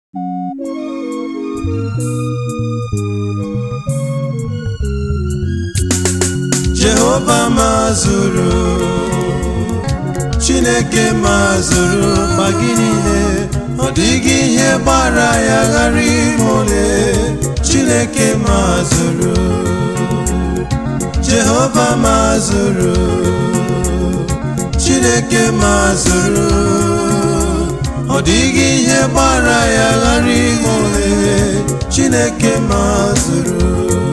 jehova mazụrụ chineke mazụrụ ma gị niile ọ dịghị ihe gbara ya ghara ime ole chineke mazụrụ jehova mazụrụ chineke mazụrụ ọ dịghị ihe gbara ya ghara ime ole chineke mazụrụ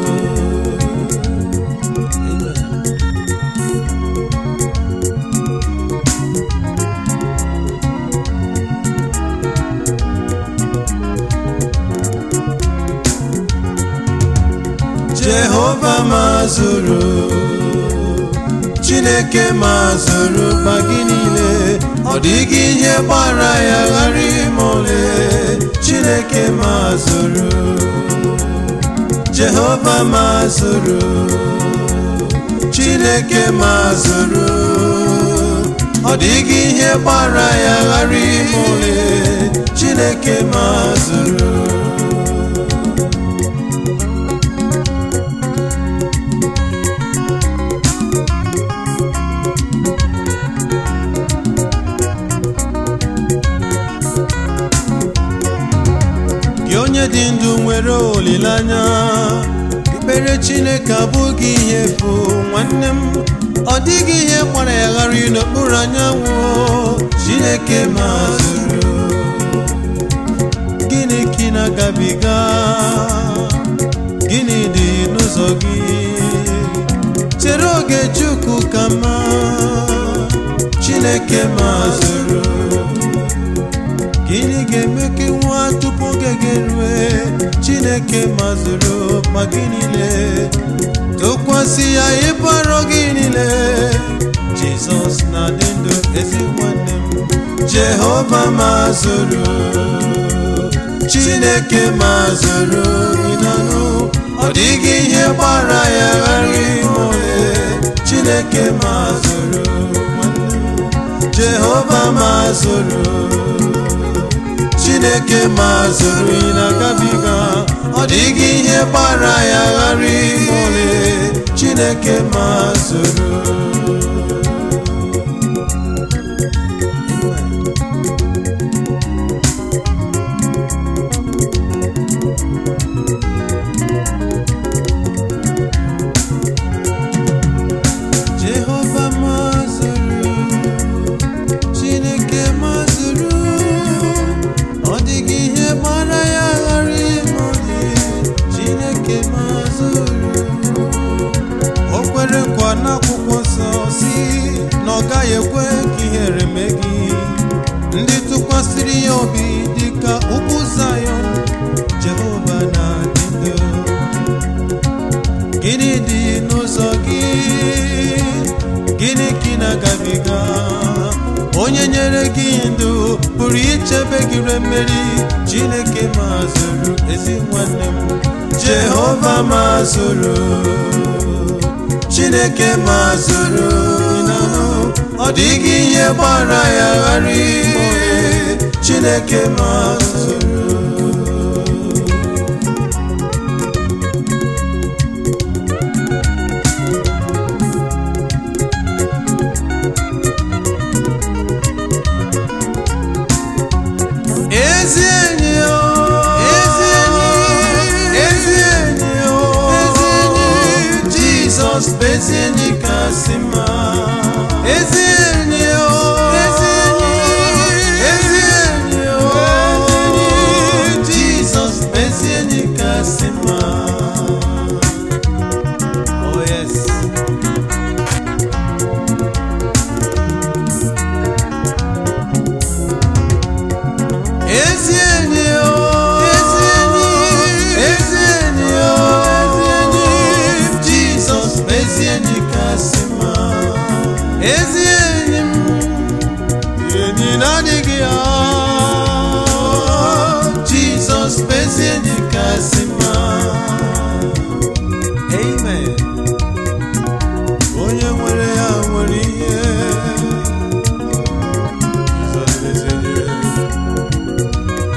jehova mazụrụ chineke mazụrụ ma gị niile ọ dịghị ihe gbara ya ghara ime ole chineke mazụrụ jehova mazụrụ chineke mazụrụ ọ dịghị ihe gbara ya ghara ime ole chineke mazụrụ gị onye dị ndụ nwere olileanya ikpere chineke abụghị ihe efu nwanne m ọ dịghị ihe gbara ya ghara n'okpuru anyanwụ chineke mazụrụ gịnị ka ị na-agabiga gịnị dị n'ụzọ gị chere oge chukwu ka mma chineke mazụrụ gịnị ga-eme ka nwa tupu oge ga-erue chineke mazụrụ ma gị niile tụkwasị ya ịbara gị niile jizọs na-adị ndụ ezi nwanne m jehova mazụrụ chineke mazụrụ ịnanụ ọ dịghị ihe gbara ya ghara ime ole chineke mazụrụ nwanne m jehova mazụrụ chineke mazụrụ ị na-agabiga ọ dịghị ihe gbara ya ghara ime ole chineke mazụrụ jehova mazụrụ chineke mazụrụ ọ dịghị ihe gbara ya ghara ime ole chineke mazụrụ o kwere nkwa n'akwụkwọ nsọ si na ọ gaghị ekwe ka ihere mee gị ndị tụkwasịrị ya obi dịka ugwu zayọn jehova na-adị ndụ gịnị dị n'ụzọ gị gịnị ka ị na-agabiga onye nyere gị ndụ pụrụ ichebe gị re mmeri chineke mazụrụ ezi nwanne m jehova mazụrụ chineke mazụrụ ịnanụ ọ dịghị ihe gbara ya ghara ime ole chineke mazụrụ ezi enyi o ezi enyi ezi enyi o ezi enyi jizọs bụ ezi enyi kasị mma ezi enyi o ezi enyi ezi enyi o ezi enyi jizọs bụ ezi enyi kasị mma oh yes ezi enyi o ezi enyi ezi enyi o ezi enyi jizọs bụ ezi enyi kasị mma ezi enyi m enyi na-adịghị ya jizọs bụ ezi enyi kasị mma amen onye nwere ya nwere ihe Jizọs bụ ezi enyi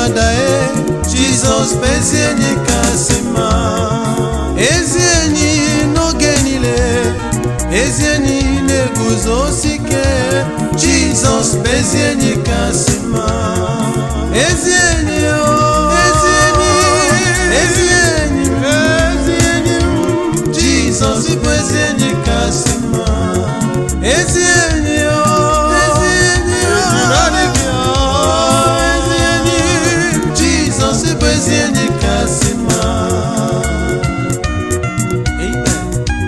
ada e jizọs bụ ezi enyi kasị mma ezi enyi n'oge niile ezi enyi na-eguzosi ike jizọs bụ ezi enyi kasị mma ezi enyi o ezi enyi ezi enyi ezi enyi jizọs bụ ezi enyi kasị mma ezi enyi o ezi enyi o ezi enyi jizọs bụ ezi enyi kasị mma Amen.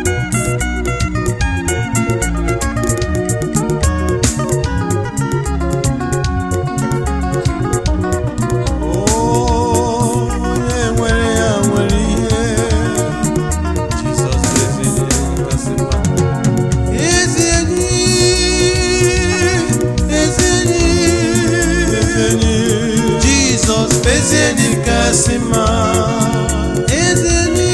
Oh, onye nwere ya nwere ihe Jizọs bụ ezi enyi kasị mma. Ezi enyi, ezi enyi, ezi enyi. Jizọs bụ ezi enyi kasị mma. Ezi enyi,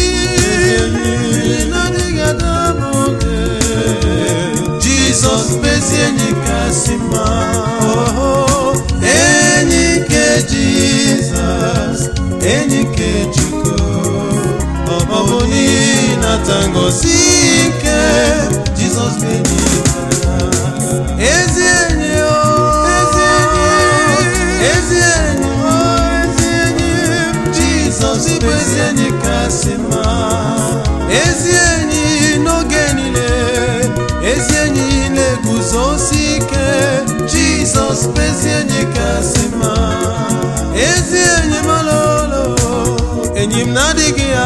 enyi na-adịghị adaba oge. Jizọs bụ ezi enyi kasị mma. Oh, enyi nke Jizọs, enyi nke Chukwu. Ọ bụ n'ihi nata ngozi ike Jizọs bụ enyi ya. Ezi enyi o, ezi enyi, ezi enyi o, ezi enyi. Jizọs bụ ezi enyi kasị mma. Ezi enyi n'oge niile, ezi enyi na-eguzosi ike. Jizọs bụ ezi enyi kasị mma. Ezi enyi malolo, enyi m na-adịghị ya.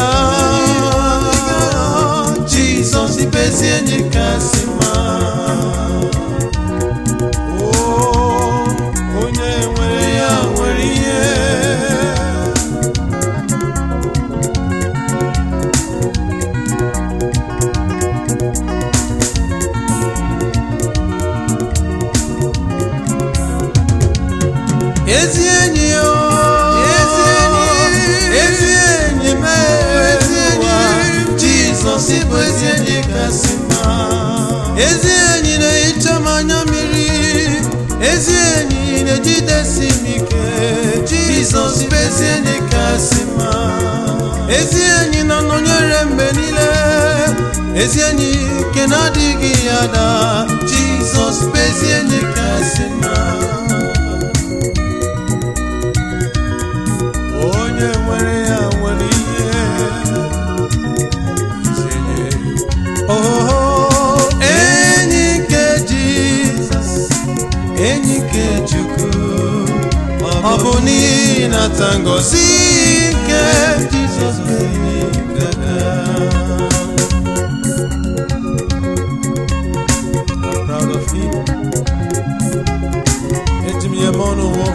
Jizọs bụ ezi enyi kasị mma. Oh, onye nwere ya nwere ihe. Ezi enyi o, ezi enyi, ezi enyi m, ezi enyi, Jizọs bụ ezi enyi kasị mma. Ezi enyi na-ehicha m anya mmiri, ezi enyi na-ejidesi m ike, Jizọs bụ ezi enyi kasị mma. Ezi enyi na-anọnyere mgbe niile, ezi enyi nke na-adịghị ya da, Jizọs bụ ezi enyi kasị mma. onye nwere ya nwere ihe Oh, enyi nke Jizọs enyi nke Chukwu ọ bụ n'ihi nata ngozi nke Jizọs bụ enyi nke ya. I'm proud of him. Eji m ya eme ọnụ ụwa.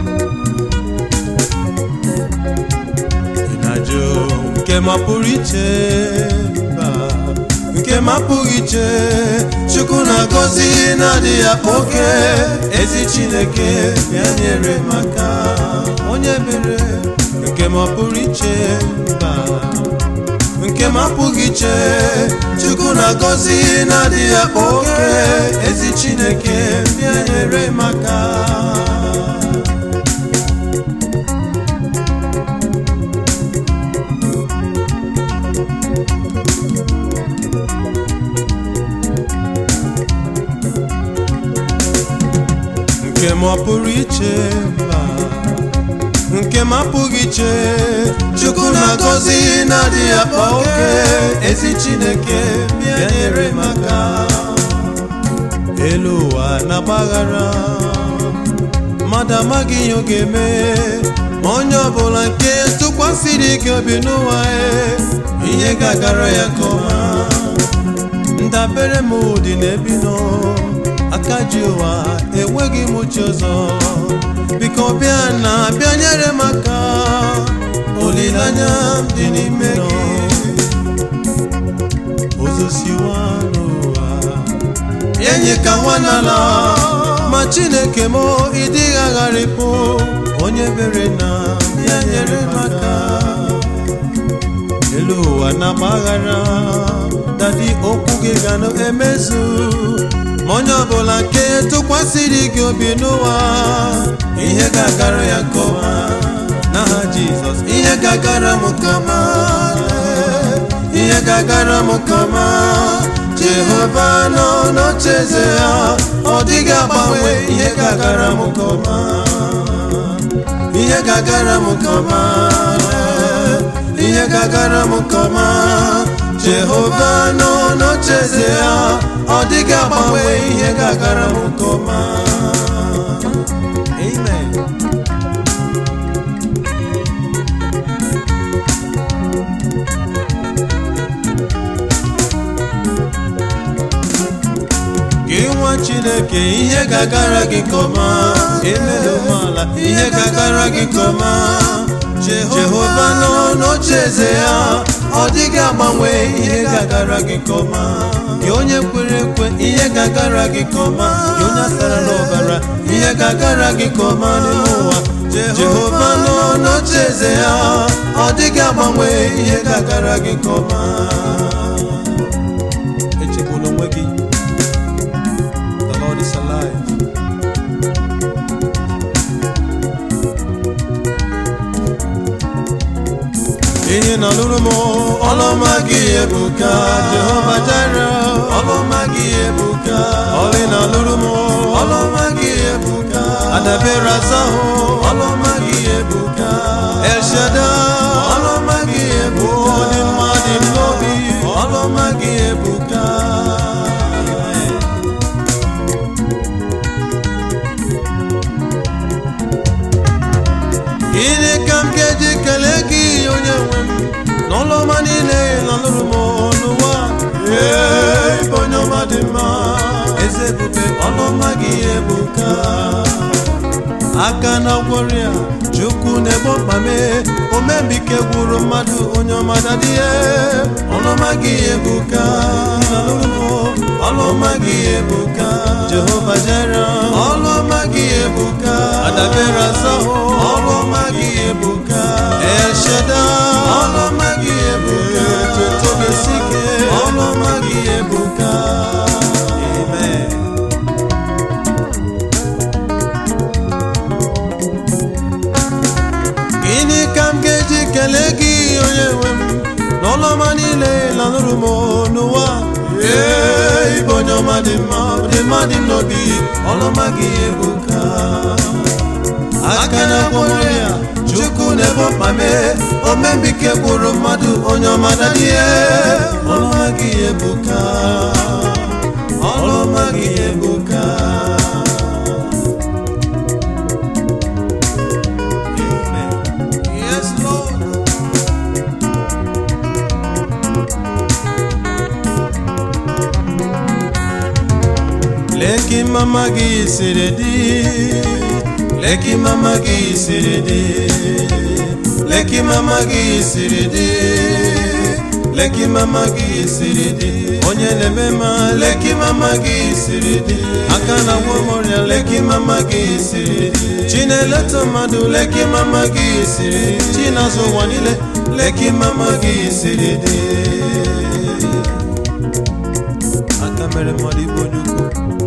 Ị na-ajụ nke mapụrụ iche mba nke mapụrụ iche Chukwu na-agọzi na-adịghị akpa oke ezi Chineke ya nyere maka onye mere nke mapụrụ iche mba nke mapụghị iche Chukwu na-agọzi na-adịghị akpa oke ezi Chineke ya nyere maka nke m ọ pụrụ iche mba nke m apụghị iche chukwu na-agọzi na-adịghị akpa oke ezi chineke bịa nyere maka elu ụwa na-agbaghara mmadụ amaghị ihe ọ ga-eme ma onye ọbụla nke tụkwasịrị ike obi n'ụwa ya ihe ga-agara ya nke ọma ndabere m dị n'ebi nọ aka ji ụwa enweghị m uche ọzọ biko bịa na bịa nyere m aka olileanya m dị n'ime gị ozosiwa n'ụwa enyi ka nwa n'ala ma chineke m ịdịghị agharịpụ onye bere na ya nyere m aka elu ụwa na-agbaghara dadi okwu gị ga na-emezu ma onye ọbụla nke tụkwasịrị gị obi n'ụwa ihe ga-agara ya nke ọma n'aha jizọs ihe ga-agara m nke ọma ihe ga-agara m nke ọma jehova nọ n'ocheeze ya ọ dịghị agbanwe ihe ga-agara m nke ọma ihe ga-agara m nke ọma ihe ga-agara m nke ọma jehova nọ n'ocheeze ya ọ dịghị agbanwe ihe ga-agara m nke ọma amen gị nwa chineke ihe ga-agara gị nke ọma emere umeala ihe ga-agara gị nke ọma jehova nọ n'ocheeze ya ọ dịghị agbanwe ihe ga-agara gị nke ọma gị onye kwere ekwe ihe ga-agara gị nke ọma gị onye asara n'ọbara ihe ga-agara gị nke ọma n'ime ụwa jehova nọ n'ocheeze ya ọ dịghị agbanwe ihe ga-agara gị nke ọma echegbula onwe gị The Lord is alive. ihe nọlụrụ m ọlụma gị ebuka jehova jara ọlụma gị ebuka ọlị nọlụrụ m ọlụma gị ebuka adabere azahụ ọlụma gị ebuka elshada ọlụma gị ebuka dị mma dị n'obi ọlụma gị ebuka gịnị ka m ga-eji kelee gị onye nwe m n'ụlọ ọma niile nọlụrụ m n'ụwa ee ịbụ onye ọma dị mma eze ebube ọlụma gị ebuka aka na gwọrịa chukwu na-egbo mkpa mee omembike gwuru mmadụ onye ọma dadịhe ọlụma gị ebuka ọlụma gị ebuka jehova jere ọlụma gị ebuka adabere azahụ ọlụma gị ebuka esheda ọlụma gị ebuka tetobesike ọlụma gị ebuka amen gịnị ka m ga-eji kelee gị onye nwe m n'ọlọma niile lanụrụ m n'ụwa ee ịbụ onye ọma dị mma dị mma dị m n'obi ọlọma gị ebuka aka na gwọrọ ya chukwu na-ebo mkpa mee omembike gwụrụ mmadụ onye ọma dadie ọlọma gị ebuka ọlọma gị ebuka Amen. Yes, Lord. Leki mama gị siri dị Leki mama gị siri dị Leki mama gị siri dị Leki mama gị siri dị Onye na-eme ma leki mama gị siri dị Aka na nwa ọrịa leki mama gị siri dị Chi na-eleta mmadụ leki mama gị siri dị Chi na-azụ ụwa niile leki mama gị siri dị Aka mere mmadụ ibu onye ukwu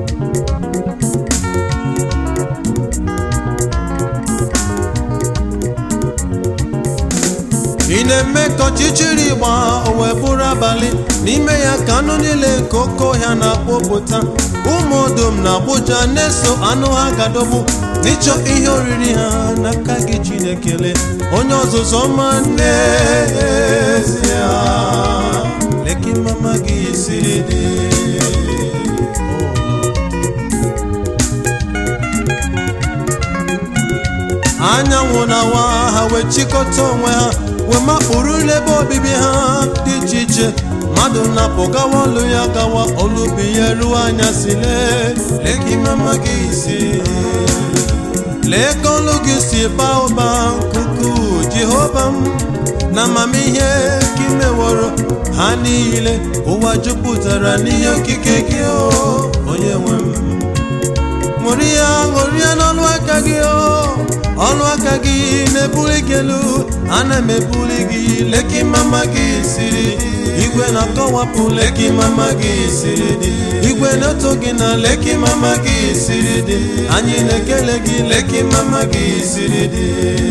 ị na-eme ka ọchịchịrị gba o wee bụrụ abalị n'ime ya ka anụ niile nke oke ọhịa na-akpọpụta ụmụ odom na agbụja na-eso anụ ha gadọgbu n'ịchọ ihe oriri ha n'aka gị chinekele onye ọzụzụ ọma n'ezie leki mama gị siri dị anyanwụ na-awa ha wee chịkọta onwe ha wee makpụrụ n'ebe obibi ha dị iche iche mmadụ na-apụ gawa ọlụ ya gawa olubi ya ruo anya si lee lee ka imama gị si lee ka olu gị si baa ụba nkuku jehova m na amamihe ka imeworo ha niile ụwa jupụtara n'ihe okike gị o onye nwe m ṅụrịa ṅụrịa n'ọnụ aka gị o ọnụ aka gị na-ebuli gị elu ana m ebuli gị leki mama gị siri igwe na-akọwapụ leki mama gị siri dị igwe na-eto gị na leki mama gị siri dị anyị na-ekele gị leki mama gị siri dị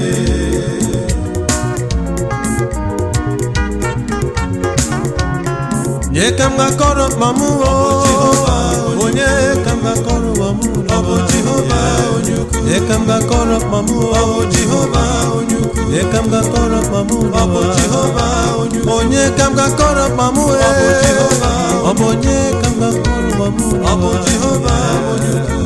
nye ka m ga-akọrọ mkpa m o onye ka m ga-akọrọ ụwa m ọ bụ jehova onye ukwu nye ka m ga-akọrọ mkpa m o jehova onye ukwu nye ka m ga-akọrọ mkpa m ọ bụ jehova onye ukwu onye ka m ga-akọrọ mkpa m ọ bụ jehova ọ bụ onye ka m ga-akọrọ mkpa m ọ bụ jehova onye ukwu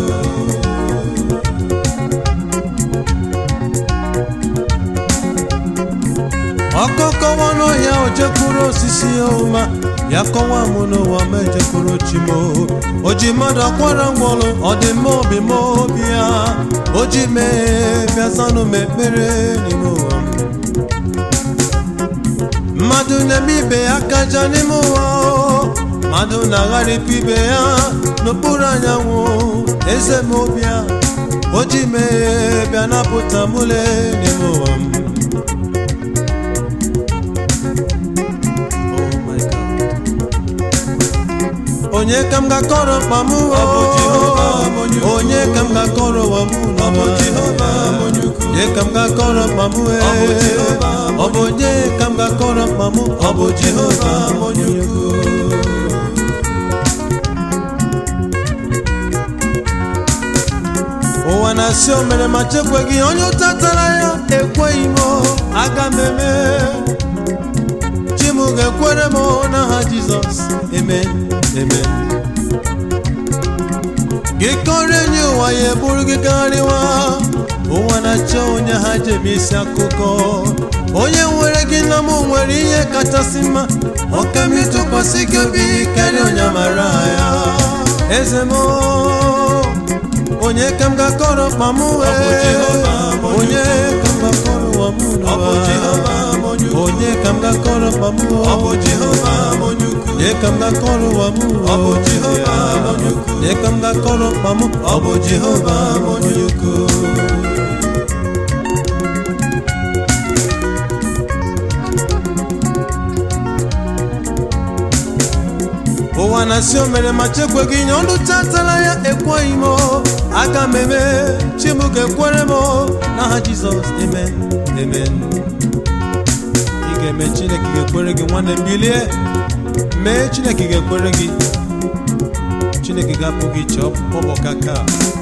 ọkọkọwa n'ọhịa o jekwuru osisi ọma ya kọwa mụ n'ụwa ma ejekwuru chimo o ji mmadụ akwara ngwọrụ ọdịmma obi m obi ya o ji mee bịazanụ m ekpere n'ime ụwa m mmadụ na-eme ibe ya kaja n'ime ụwa o. mmadụ na-agharịpụ ibe ya n'okpuru anyanwụ eze m obi ya o ji mee bịa napụta mụle n'ime ụwa m Oh my God. onye ka m ga-akọrọ mkpa m o onye ka m ga-akọrọ ụwa m n'ụwa onye ka m ga-akọrọ mkpa m e ọ bụ onye ka m ga-akọrọ mkpa m ọ bụ jehova onye ukwu ụwa na-asị o mere ma chekweghị onye ụta tara ya ekweghị m aga m eme chi m ga-ekwere m n'aha jizọs amen amen gị kọrọ enyi ụwa ya eburu gị karịwa ụwa na-achọ onye ha jebe isi akụkọ onye nwere gị na m nwere ihe kachasị mma ọka m ịtụkwasị gị obi karịa onye mara ya eze m onye ka m ga-akọrọ mkpa m wee onye ka m ga-akọrọ ụwa m n'ụwa onye ka m ga-akọrọ mkpa m onye ka m ga-akọrọ ụwa m onye ka m ga-akọrọ mkpa m ọ bụ jehova onye ukwu ụwa na-asị o mere ma chekweghị nye ọnụ tatara ya ekweghị m aga m eme chi m ga-ekwere m n'aha jizọs amen amen ị ga-eme chineke ga-ekwere gị nwanne m bilie mee chineke ga-ekwere gị chineke ga-apụ gị iche ọbọkaka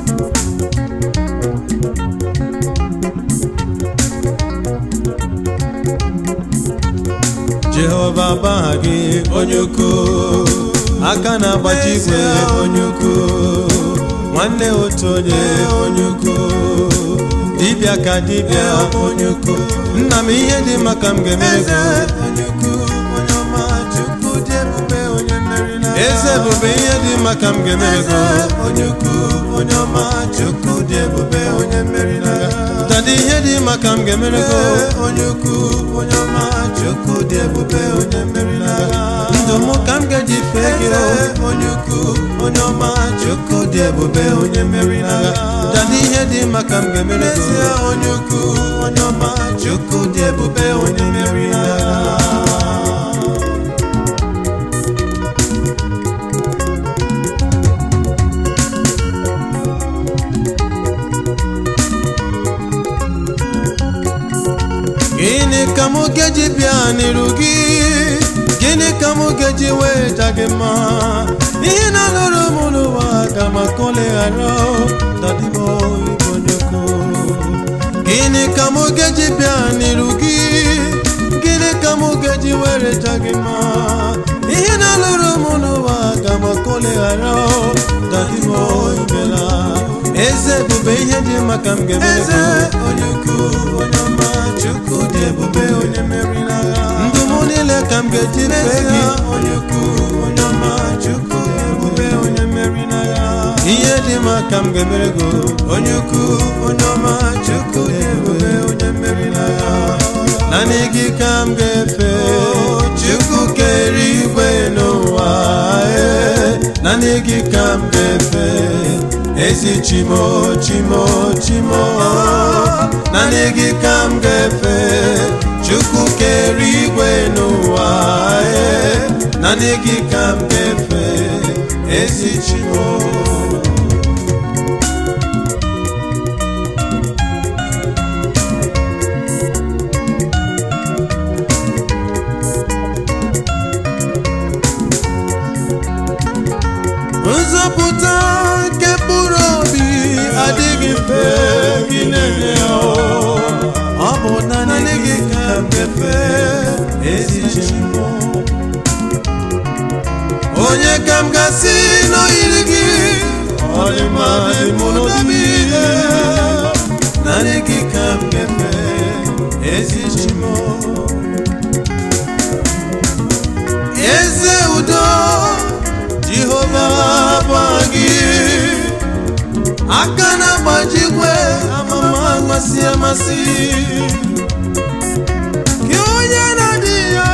jehova baha gị onye ukwu aka na-agbaji igwe onye ukwu nwanne otu onye onye ukwu dibịa ka dibịa onye ukwu nna m ihe dị maka m ga-emere gị eze ebube ihe dị maka m ga-emere gị onye ukwu onye ọma chukwu dị ebube onye mmeri n'agha dada ihe dị maka m ga-emere gị onye ukwu onye ọma chukwu dị ebube onye mmeri n'agha ndụ m ka m ga-eji fee gị onye ukwu onye ọma chukwu dị ebube onye mmeri n'agha dada ihe dị maka m ga-emere gị onye ukwu onye ọma chukwu dị ebube onye mmeri n'agha gịnị ka mụ ga-eji bịa n'iru gị gịnị ka mụ ga-eji wee ja gị mma ihe na-alụrụ m n'ụwa ga maka oleghara dadimo igbo nyoko gịnị ka mụ ga-eji bịa n'iru gị gịnị ka mụ ga-eji were ja gị mma ihe na-alụrụ m n'ụwa ga maka oleghara dadimo imela eze ebube ihe dị maka m ga-emere onye ukwu onye ọma chukwu dị ebube onye mmeri n'agha ndụ m niile ka m ga-eji fee gị onye ukwu onye ọma chukwu dị ebube onye mmeri n'agha ihe dị maka m ga-emere gị onye ukwu onye ọma chukwu dị ebube onye mmeri n'agha naanị gị ka m ga-efe chukwu kere igwe n'ụwa ee naanị gị ka m ga-efe ezi chimo chimo chimo naanị gị ka m ga-efe chukwu kere igwe n'ụwa ee naanị gị ka m ga-efe ezi chimo onye ka m gasị n'oyiri gị ọlịma dị mụ n'obi naanị gị ka m ga-efe ezi chimo eze udo jehova bụ gị aka na-agbajikwe amama amasị amasị gị onye na-adị ya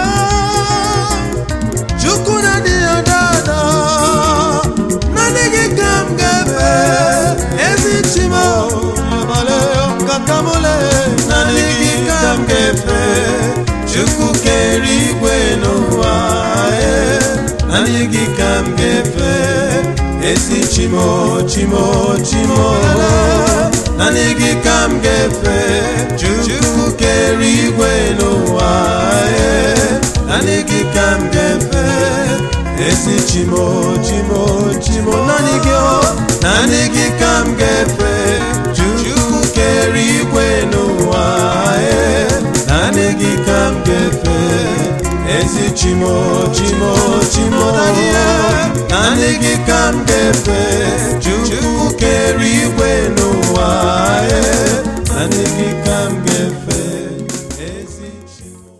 chukwu na-adị ya dada naanị gị ka m ga-efe ezi chimo abalị kakamole naanị gị ka m ga-efe chukwu kere igwe n'ụwa ee, naanị gị ka m ga-efe ezi chimo chimo chimo naanị gị ka m ga-efe chukwu kere igwe n'ụwa ee, naanị gị ka m ga-efe ezi chimo chimo chimo naanị gị o naanị gị ka m ga-efe chukwu kere igwe n'ụwa ee, naanị gị ka m ga-efe ezi chimo chimo chimo naanị gị ka m ga-efe chukwu kere igwe n'ụwa ee, naanị gị ka m ga-efe ezi chimo